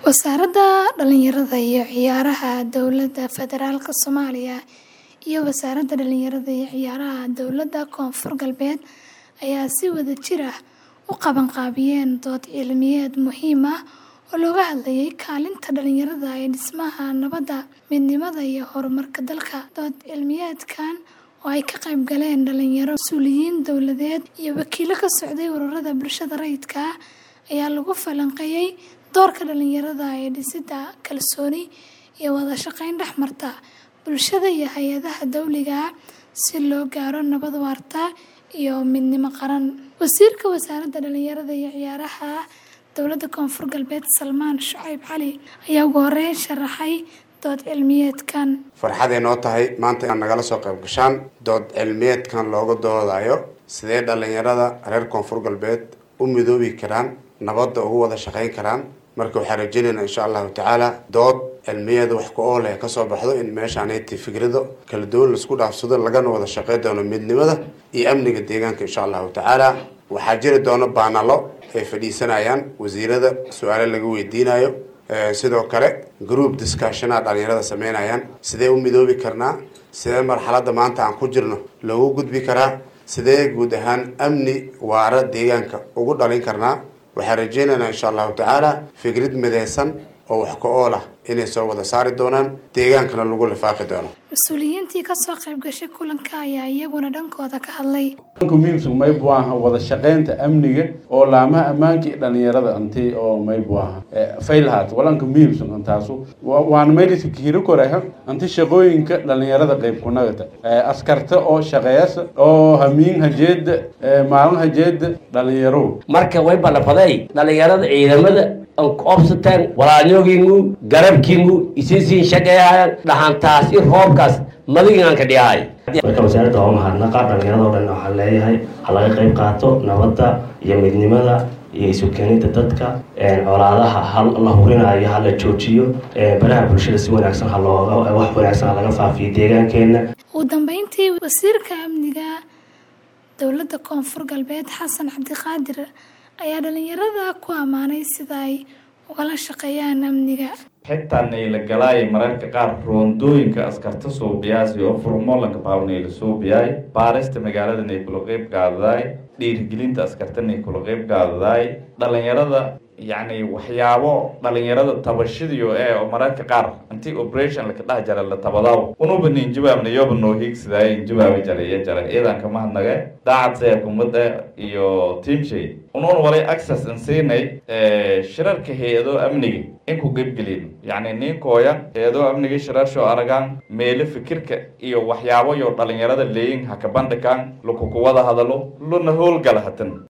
Wasaaradda Dhallinyarada iyo Ciyaaraha Dowladda Federaalka Soomaaliya iyo Wasaaradda Dhallinyarada iyo Ciyaaraha Dowladda Koonfur Galbeed ayaa si wadajir ah u qabanqaabiyay dood cilmiyeed muhiim ah oo looga hadlayay kaalinta dhalinyarada ee dhismaha nabadda, midnimada iyo horumarka dalka. Dood cilmiyeedkan oo ay ka qayb galeen dhalinyaro, mas'uuliyiin dowladeed iyo wakiillo ka socday ururada bulshada rayidka ah ayaa lagu falanqeeyay doorka dhalinyarada ee dhisidda kalsooni iyo wada shaqayn dhex marta bulshada iyo hay'adaha dowliga ah si loo gaaro nabad waarta iyo midnimo qaran. Wasiirka Wasaaradda Dhallinyarada iyo Ciyaaraha Dowladda Koonfur Galbeed Salmaan Shucayb Cali ayaa ugu horreyn sharaxay dood cilmiyeedkan. farxaday noo tahay maanta inaad nagala soo qayb gashaan dood cilmiyeedkan looga doodayo sidee dhalinyarada reer koonfur galbeed u midoobi karaan nabadda ugu wada shaqayn karaan marka waxaan rajeynaynaa insha allahu tacaala dood cilmiyeeda wax ku ool ee kasoo baxdo in meeshaaneti fikrado kala duwan laisku dhaafsado lagana wada shaqey doono midnimada iyo amniga deegaanka insha allahu tacaala waxaa jiri doono baanalo ay fadhiisanayaan wasiirada su-aalo laga weydiinayo sidoo kale group discussionaa dhalinyarada sameynayaan sidee u midoobi karnaa sidee marxaladda maanta aan ku jirno loogu gudbi karaa sidee guud ahaan amni waara deegaanka ugu dhalin karnaa waxaan rajeynaynaa insha allahu tacaala fikrad mideysan oo wax ka ool ah inay soo wada saari doonaan deegaankana lagu lifaaqi doono Mas-uuliyiintii ka soo qayb gashay kulanka ayaa iyaguna dhankooda ka hadlay. muhiimsan mayb waaha wada shaqaynta amniga oo laamaha ammaanka iyo dhalinyarada anti oo mayb waaha failhaat walanka muhiimsan antaasu waana meydhiska kiiro koreha anti shaqooyinka dhalinyarada qayb kunagata askarta oo shaqeeyasa oo hamiin hajeeda maalin hajeeda dhalinyaro marka way balafaday dhalinyarada ciidamada obsateen walaalnyogiingu garabkiingu isisiin shaqeeyayaan dhaxantaas i roobkaas madigaan ka dhiyahay marka wasaaradda waa mahadnaqa dhalinyarado dhan waxaan leeyahay ha laga qayb qaato nabadda iyo midnimada iyo isu keenida dadka colaadaha ha la hurinayo ha la joojiyo baraha bulshada si wanaagsan ha looga wax wanaagsan ha laga faafiyo deegaankeena ugu dambeyntii wasiirka amniga dowladda koonfur galbeed xasan cabdiqaadir ayaa dhalinyarada ku ammaanay sida ay ugala shaqeeyaan amniga xitaa naylagalaay mararka qaar roondooyinka askarta suubiyaasi oo furmoolanka baawnayla suubiyaay baarista magaalada nay kula qeyb qaadadaay dhiirigelinta askarta nay kula qeyb qaadadaay dhalinyarada yacni waxyaabo dhalinyarada tabashadiyo ee oo mararka qaar intii operation laka dhah jara la tabadaw unuba nin jawaabna yoba noo hiigsidaay in jawaabi jara iyo jara iyadan kama hadnaga daacad seer kumada iyo teamshay unuun walay access in siinay shirarka hay-ado amniga in ku qeybgelin yacni ninkooya hay-ado amniga shirarsho aragaan meelo fikirka iyo waxyaabo yo dhalinyarada leeyin haka bandhigaan lukukuwada hadalo luna howlgala hatan